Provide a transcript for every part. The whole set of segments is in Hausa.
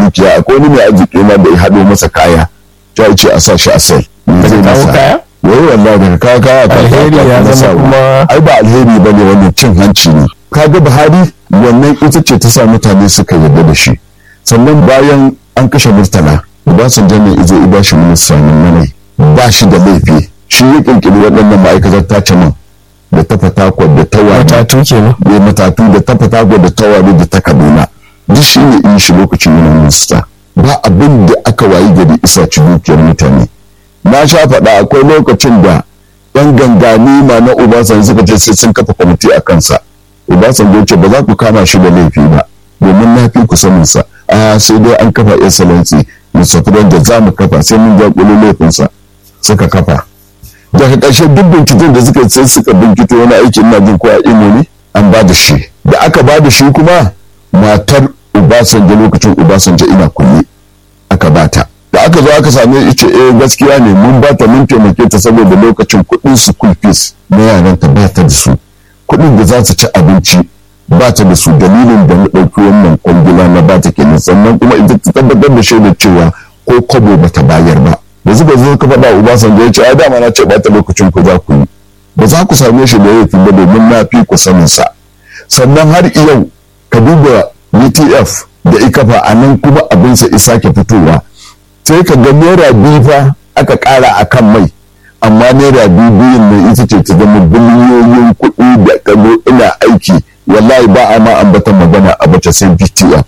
dukiya akwai wani mai arziki ma da ya haɗo masa kaya ta ce a sa shi a sel Daga kawo kaya? wai wallahi daga kawo kaya ka Alheri ya zama kuma- ai ba alheri ba ne wannan cin hanci ne kaga buhari wannan ita ce ta sa mutane suka yarda da shi sannan bayan an kashe murtala obasanjo ne izo i bashi minista mai ba shi da laifi shi ya kirkiri waɗannan ma'aikatar tace man da ta fatakwal da ta wani matatu kenan da matatu da ta fatakwal da ta wani da ta kaduna duk shi ne in shi lokacin yana minista ba abin da aka wayi gari isa ci dukiyar mutane na sha faɗa akwai lokacin da yan gangani ma na obasanjo suka ce sai sun kafa kwamiti a kansa obasanjo ya ce ba za ku kama shi da laifi ba domin na fi ku sanin sa a sai dai an kafa excellency musafiran da za mu kafa sai mun jaƙulo laifinsa suka kafa daga ƙarshe duk binciken da suka sai suka binkito wani aikin na jin ko a imo ne an ba da shi da aka ba da shi kuma matar obasanjo lokacin obasanjo ina kulle aka bata da aka zo aka same ice eh gaskiya ne mun bata mun taimake ta saboda lokacin kuɗin school fees na yaran ta ba ta da su kuɗin da za su ci abinci ba ta da su dalilin da na ɗauki wannan kwangila na ba ta kenan sannan kuma ita ta tabbatar da shaidar cewa ko kwabo ba ta bayar ba da suka zo ka faɗa Obasanjo ya ce ai dama na ce ba ta lokacin ku za ku yi ba za ku same shi da laifi ba domin na fi ku sanin sa sannan har yau ka duba UTF da ikafa a nan kuma abinsa isa ke fitowa sai ka ga naira biyu fa aka ƙara a kan mai amma naira biyu biyun nan ita ce ta zama biliyoyin kuɗi da kago ina aiki wallahi ba a ma ambatan magana a bace sai BTF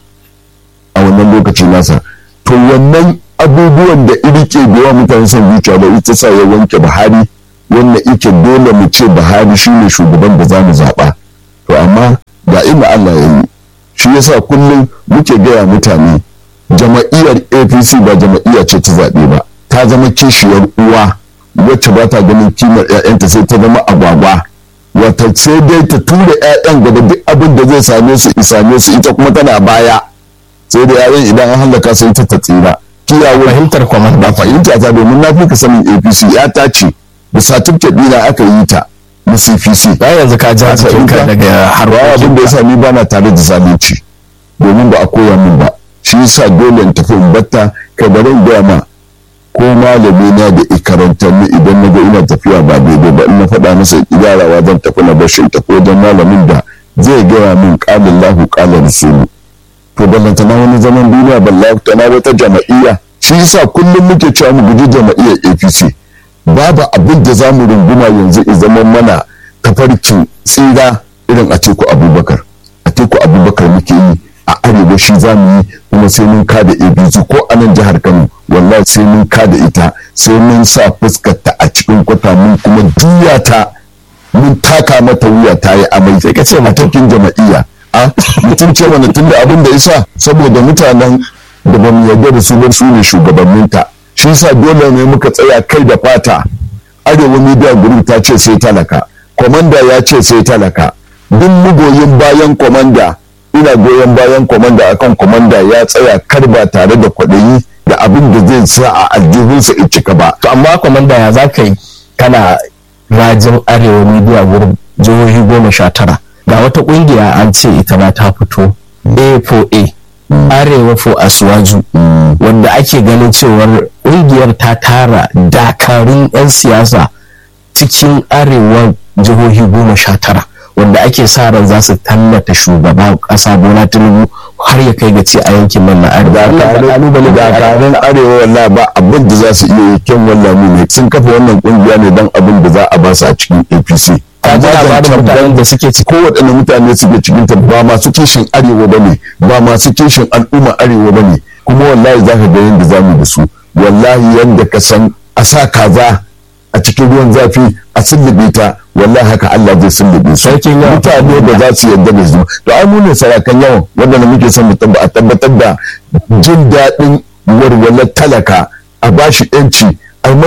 a wannan lokaci nasa to wannan abubuwan da irike da yawa mutane son zuciya da ita sa ya wanke Buhari wannan ike dole mu ce Buhari shine shugaban da zamu zaɓa to amma ga inda Allah ya yi shi yasa kullum muke gaya mutane jama'iyyar apc ba jama'iyya ce ta zaɓe ba ta zama kishiyar uwa wacce ba ta ganin kimar 'ya'yanta sai ta zama agwagwa wata sai dai ta tura 'ya'yan gaba duk abin da zai same su same su ita kuma tana baya sai da 'ya'yan idan an hallaka sai ta ta tsira kiyawar fahimtar kwamar ba fahimta ta domin na fi ka sanin apc ya ta ce da satifiket ɗina aka yi ta na cpc ba yanzu ka ji jikinka daga har abin da ya sa ni ba na tare da zalunci domin ba a koya min ba shi yasa dole in tafi in batta kai bari in gaya ma ko malami na da ikarantar ni idan na ga ina tafiya ba daidai ba in na faɗa masa idarawa zan tafi na bashi in tafi wajen malamin da zai gaya min ƙalin lahu ƙalin rasulu to ballanta na wani zaman duniya ballanta na wata jama'iyya shi yasa kullum muke cewa mu guji jama'iyyar apc babu abin da za mu runguma yanzu i zama mana tafarkin tsira irin a teku abubakar a teku abubakar muke yi a arewa shi za mu yi kuma sai mun kada abc ko a nan jihar kano wallahi sai mun kada ita sai mun sa fuskar ta a cikin kwata mun kuma juya ta mun taka mata wuya ta yi amai sai ka ce matakin jama'iyya a mutum ce mana tunda abin da isa saboda mutanen da ba mu yarda da su ba su ne shugabanninta shi yasa dole ne muka tsaya kai da fata arewa media group ta ce sai talaka komanda ya ce sai talaka duk mugoyin bayan komanda ina goyon bayan komanda akan komanda ya tsaya kar ba tare da kwaɗayi da abin da zai sa a aljihunsa in cika ba to amma komanda ya za ka yi kana rajin arewa media group jihohi goma sha tara ga wata kungiya an ce ita ma ta fito a4a arewa for asuwaju wanda ake ganin cewar ƙungiyar ta tara dakarun 'yan siyasa cikin arewa jihohi goma sha tara wanda ake sa ran za su tallata shugaban ƙasa bola tinubu har ya kai ga ci a yankin nan na arewa dakarun arewa wallahi ba abin da za su iya yi kyan wallahi ne sun kafa wannan kungiya ne don abin da za a ba su a cikin apc ka ji labarin mutanen da suke ci ko waɗanne mutane suke cikin ta ba masu kishin arewa ba ne ba masu kishin al'umma arewa ba ne kuma wallahi za ka ga yadda za mu da su wallahi yadda ka san a sa kaza a cikin ruwan zafi a sullube ta wallahi haka Allah zai sullube su mutane da za su yarda da su to ai mu ne sarakan yawan wanda muke son mu tabbatar da jin daɗin warwalar talaka a bashi yanci